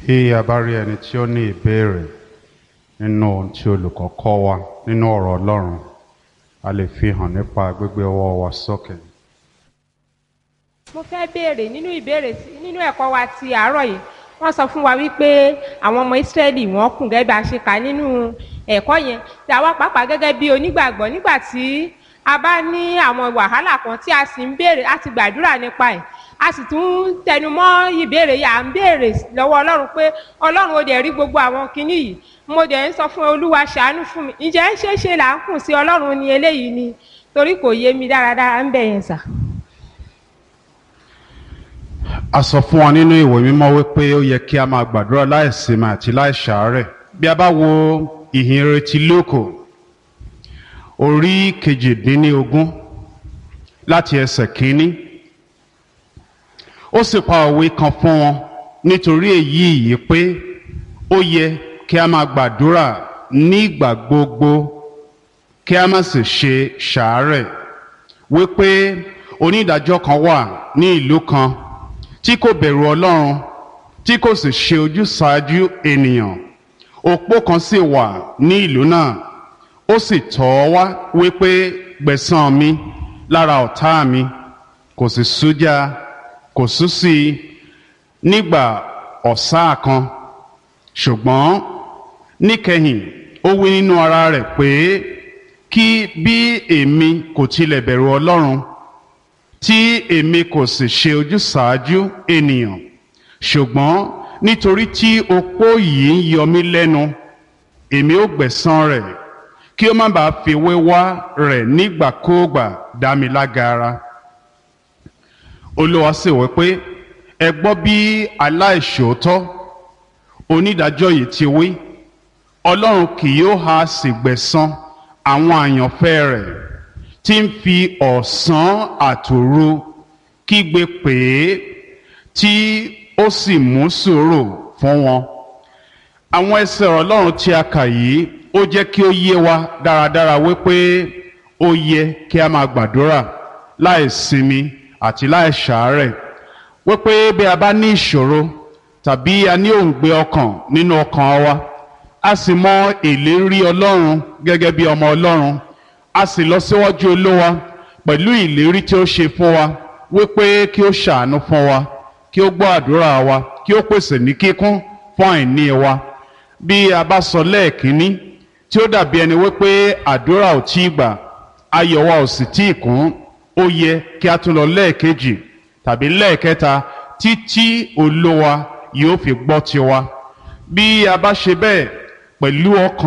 Bí a bá rí ẹni tí ó ní ìbéèrè nínú ohun tí olùkọ́ kọ́ wa nínú ọ̀rọ̀ Ọlọ́run, a lè fi hàn nípa gbígbé ọwọ́ wa sókè. mo fẹ́ béèrè nínú ìbéèrè sí- nínú ẹ̀kọ́ wa ti àárọ̀ yìí wọ́n sọ fún wa wípé àwọn ọmọ ìsírẹ́lì wọ́n kùn gẹ́gẹ́ bí a ṣe kà nínú ẹ̀kọ́ yẹn tí àwa pàápàá gẹ́gẹ́ bí onígbàgbọ́ nígbà tí a bá ní àwọn wàhálà kan tí a sì ń béèrè a ti gbàdúrà nípa ẹ̀ a sì tún tẹnu mọ́ ìbéèrè yìí à ń béèrè lọ́wọ́ ọlọ́run pé ọlọ́run ó dẹ̀ rí gbogbo àwọn kinní yìí mo dẹ̀ ń sọ fún olúwa ṣàánú fún mi ǹjẹ́ ṣé ṣe là ń kùn sí ọlọ́run ní eléyìí ni torí kò yé mi dáradára ń bẹ̀ yẹn sà. A sọ fún wa nínú ìwé mímọ́ wípé ó yẹ kí a máa gbàdúrà láìsinmi àti láìṣàárẹ̀. Bí a bá wo ìhìn rere ti Lóòkò, orí kejìdínlógún láti ẹsẹ̀ kínní, ó sì pa òwe kan fún wọn nítorí èyí yìí pé ó yẹ kí a máa gbàdúrà nígbà gbogbo kí a má sì ṣe ṣàárẹ̀ wípé onídàájọ́ kan wà ní ìlú kan tí kò bẹ̀rù ọlọ́run tí kò sì ṣe ojúsàájú ènìyàn òpó kan sì wà ní ìlú náà ó sì tọ̀ ọ́ wá wípé gbẹ̀san mi lára ọ̀tá mi kò sì sújá kò sú sí i nígbà ọ̀sá kan ṣùgbọ́n níkẹyìn ó wí nínú ara rẹ̀ pé kí bí èmi kò tilẹ̀ bẹ̀rù ọlọ́run tí èmi kò sì ṣe ojúsàájú ènìyàn ṣùgbọ́n nítorí tí opó yìí ń yọ mí lẹ́nu èmi ó gbẹ̀san rẹ̀ kí ó má bàa fi wéwá rẹ̀ nígbàkúùgbà dá mi lágara olúwa sì wí pé ẹ gbọ́ bí aláìṣòótọ́ onídàájọ́ yìí ti wí ọlọ́run kì yóò ha sì gbẹ̀san àwọn àyànfẹ́ rẹ̀ tí ń fi ọ̀sán àtòru kígbe pè é tí ó sì mú sùúrù fún wọn. àwọn ẹsẹ̀ ọ̀rọ̀ ọlọ́run tí a kà yìí ó jẹ́ kí ó yé wa dáradára wípé ó yẹ kí a máa gbàdúrà láì sinmi àti láì ṣàárẹ̀ wípé bí a bá ní ìṣòro tàbí a ní òǹgbẹ ọkàn nínú ọkàn wa a sì mọ ìlérí ọlọ́run gẹ́gẹ́ bí ọmọ ọlọ́run a sì lọ síwájú olówa pẹ̀lú ìlérí tí ó ṣe fún wa wípé kí ó ṣàánú fún wa kí ó gbọ́ àdúrà wa kí ó pèsè ní kíkún fún àìní wa bí a bá sọ lẹ́ẹ̀kínní tí ó dàbí ẹni wípé àdúrà ò tí ì gbà ayọ̀ wa ò sì tí ì kún ó yẹ kí a tún lọ lẹ́ẹ̀kejì tàbí lẹ́ẹ̀kẹta títí olówa yóò fi gbọ́ tiwa bí a bá ṣe bẹ́ẹ̀ pẹ̀lú ọkàn